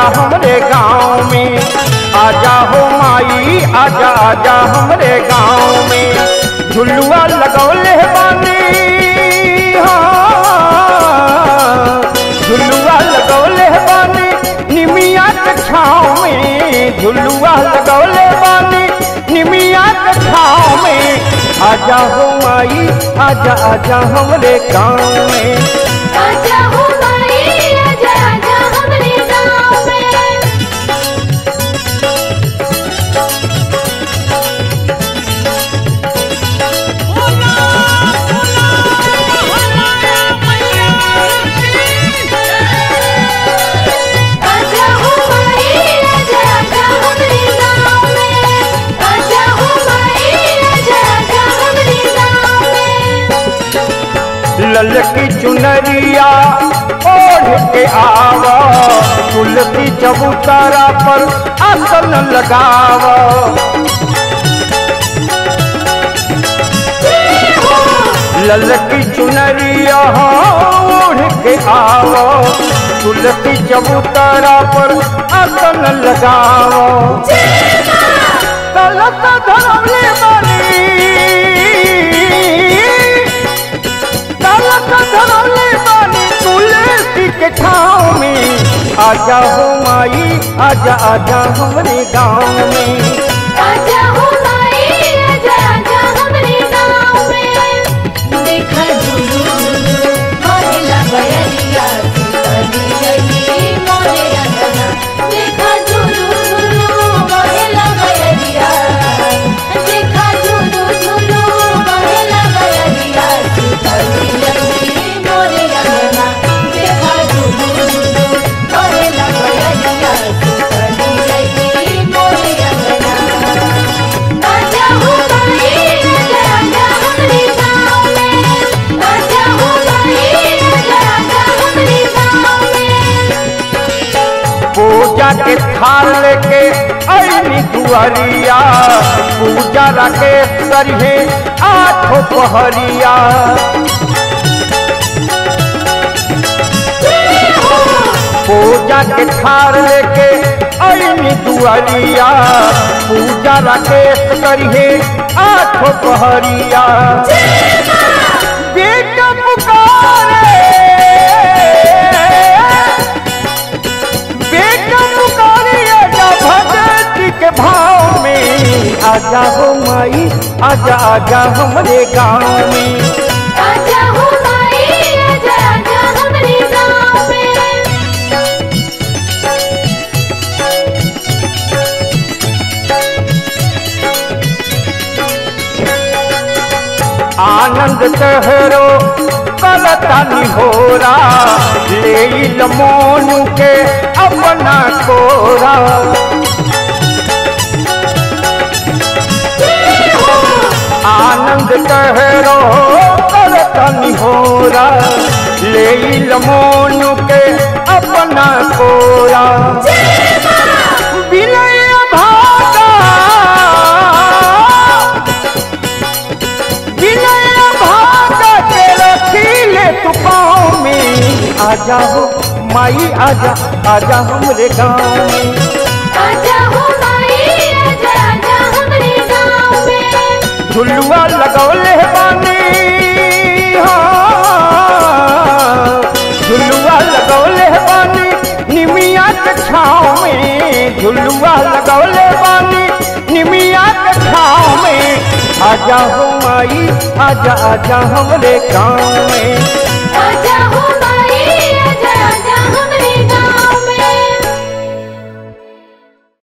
हमरे गाँव में आजा हो माई आजा आजा हमरे गाँव में झुलुआ लगौले बानी हाँ झुलुआ लगौले बानी निमिया के छाँव में झुलुआ लगौले बानी निमिया के छाँव में आजा हो माई आजा आजा हमरे गाँव में आजा हो माई आजा आजा हमरे गाँव में आजा हो माई आजा आजा हमरे गाँव में आजा हो माई आजा आजा हमरे गाँव में ललकी चुनरिया ओढ़ के आवा तुलसी चबूतरा पर आसन लगावा ललकी चुनरिया ओढ़ के आवा तुलसी चबूतरा पर आसन लगावा कलश धरले बानी कलश धरले बानी तुलसी के छाँव में आजा हो माई आजा आजा हमरे गाँव में आजा हो माई आजा आजा हमरे गाँव में देखा झुलू मोरेला बयरिया सुतली गई मोरे अंगना देखा झुलू झुलू मोरेला बयरिया देखा झुलू झुलू मोरेला बयरिया सुतली गई मोरे अंगना देखा झुलू झुलू मोरेला बयरिया सुतली गई मोरे अंगना आजा हो माई आजा आजा हमरे गाँव में आजा हो माई आजा आजा हमरे गाँव में पूजा के थाल लेके अली दुआरिया पूजा राकेश करिहे आठो पहरिया पूजा के थाल लेके अली दुआरिया पूजा राकेश करिहे आठो पहरिया बेटा पुकारे बेटा पुकारिए जा भगत के भाव में आजा हो माई आजा आजा हमरे गाँव में आजा हो माई आजा आजा हमरे गाँव में आनंद तहरो कलतानी होरा ले मोनू के अपना कोरा आनंद तहरो कलतानी होरा ले मोनू के अपना कोरा विनय भागा विनय भागा के रखीले तू पाँव में आजा हो माई आजा आजा हमरे गाँव में आजा हो माई आजा आजा हमरे गाँव में झुलुआ लगौले बानी हाँ झुलुआ लगौले बानी निमिया के छाँव में झुलुआ लगौले बानी निमिया के छाँव में आजा हो माई आजा आजा हमरे गाँव में